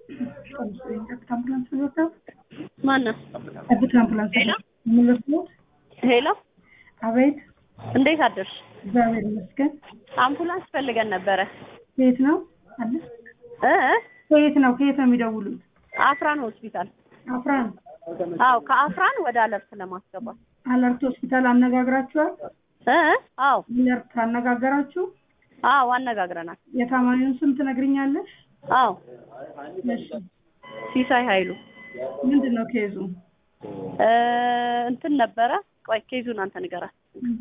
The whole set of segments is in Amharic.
ጠብታ አምቡላንስ ነው ማነው? ጠብታ አምቡላንስ ሄሎ? የምንወስደው ሄሎ፣ አቤት እንዴት አደርሽ? እግዚአብሔር ይመስገን አምቡላንስ ፈልገን ነበረ ከየት ነው አለ እ ከየት ነው ከየት ነው የሚደውሉት አፍራን ሆስፒታል። አፍራን አዎ፣ ከአፍራን ወደ አለርት ለማስገባት አለርት ሆስፒታል አነጋግራችኋል እ አዎ፣ አለርት አነጋገራችሁ አዎ፣ አነጋግረናል። የታማሚውን ስም ትነግሪኛለሽ አዎ፣ እሺ ሲሳይ ኃይሉ ምንድን ነው ኬዙ እ እንትን ነበረ። ቆይ ኬዙን አንተ ንገራት።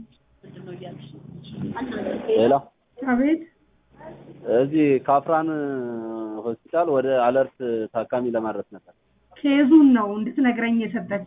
ሌላ አቤት እዚህ ካፍራን ሆስፒታል ወደ አለርት ታካሚ ለማድረስ ነበር። ኬዙን ነው እንድትነግረኝ የሰጠች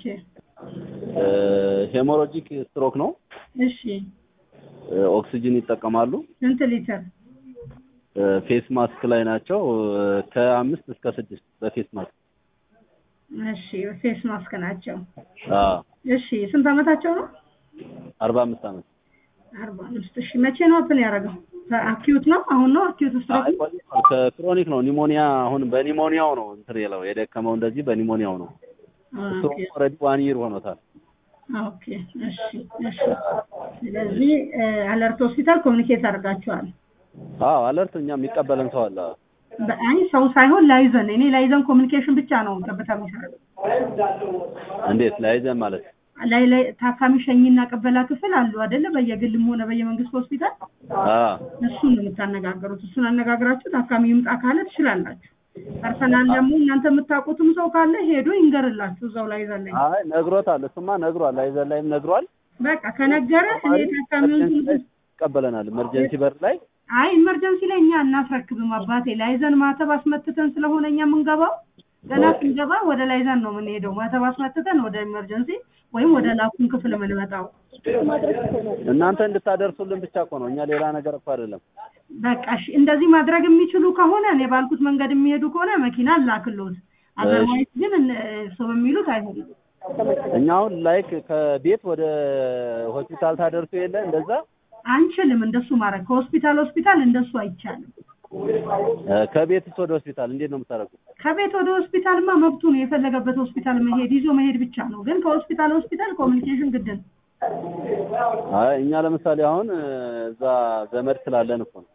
ሄሞሮጂክ ስትሮክ ነው። እሺ ኦክሲጅን ይጠቀማሉ። ስንት ሊትር ፌስ ማስክ ላይ ናቸው። ከአምስት እስከ ስድስት በፌስ ማስክ እሺ ፌስ ማስክ ናቸው አዎ፣ እሺ ስንት አመታቸው ነው አርባ አምስት ዓመት አርባ አምስት እሺ መቼ ነው እንትን ያደረገው አኪዩት ነው አሁን ነው አኪዩት ስትሮክ አይ፣ ከክሮኒክ ነው ኒሞኒያ። አሁን በኒሞኒያው ነው እንትን የለው የደከመው እንደዚህ በኒሞኒያው ነው። እሱ ኦልሬዲ ዋን ይር ሆኖታል። ኦኬ እሺ እሺ ስለዚህ አለርት ሆስፒታል ኮሚኒኬት አድርጋችኋል አዎ፣ አለርት እኛ የሚቀበለን ሰው አለ። አይ ሰው ሳይሆን ላይዘን እኔ ላይዘን ኮሚኒኬሽን ብቻ ነው ጠብታ የሚሰራው እንዴት ላይዘን ማለት ላይ ላይ ታካሚ ሸኝና ቅበላ ክፍል አሉ አይደለ በየግልም ሆነ በየመንግስት ሆስፒታል አዎ እሱን ነው የምታነጋገሩት እሱን አነጋግራችሁ ታካሚ ይምጣ ካለ ትችላላችሁ ፐርሰናል ደግሞ እናንተ የምታውቁትም ሰው ካለ ሄዶ ይንገርላችሁ እዛው ላይ ዘለኝ አይ ነግሮታል። እሱማ ነግሯል። ላይዘን ላይም ነግሯል። በቃ ከነገረ እኔ ታካሚውን ኢመርጀንሲ ላይ ይቀበለናል። ኢመርጀንሲ በር ላይ አይ ኢመርጀንሲ ላይ እኛ እናስረክብም አባቴ ላይዘን ማተብ አስመትተን ስለሆነ እኛ የምንገባው ገና ስንገባ ወደ ላይዘን ነው የምንሄደው ማተብ አስመትተን ወደ ኢመርጀንሲ ወይም ወደ ላኩን ክፍል የምንመጣው እናንተ እንድታደርሱልን ብቻ እኮ ነው። እኛ ሌላ ነገር እኮ አይደለም። በቃ እሺ እንደዚህ ማድረግ የሚችሉ ከሆነ እኔ ባልኩት መንገድ የሚሄዱ ከሆነ መኪና ላክሎት አዘርዋይስ ግን እነ- ሰው በሚሉት አይሆንም እኛ አሁን ላይክ ከቤት ወደ ሆስፒታል ታደርሱ የለ እንደዛ አንችልም እንደሱ ማድረግ ከሆስፒታል ሆስፒታል እንደሱ አይቻልም እ፣ ከቤትስ ወደ ሆስፒታል እንዴት ነው የምታደርጉት? ከቤት ወደ ሆስፒታልማ መብቱ ነው የፈለገበት ሆስፒታል መሄድ ይዞ መሄድ ብቻ ነው ግን ከሆስፒታል ሆስፒታል ኮሚኒኬሽን ግድ ነው አይ እኛ ለምሳሌ አሁን እ፣ እዛ ዘመድ ስላለን እኮ ነው።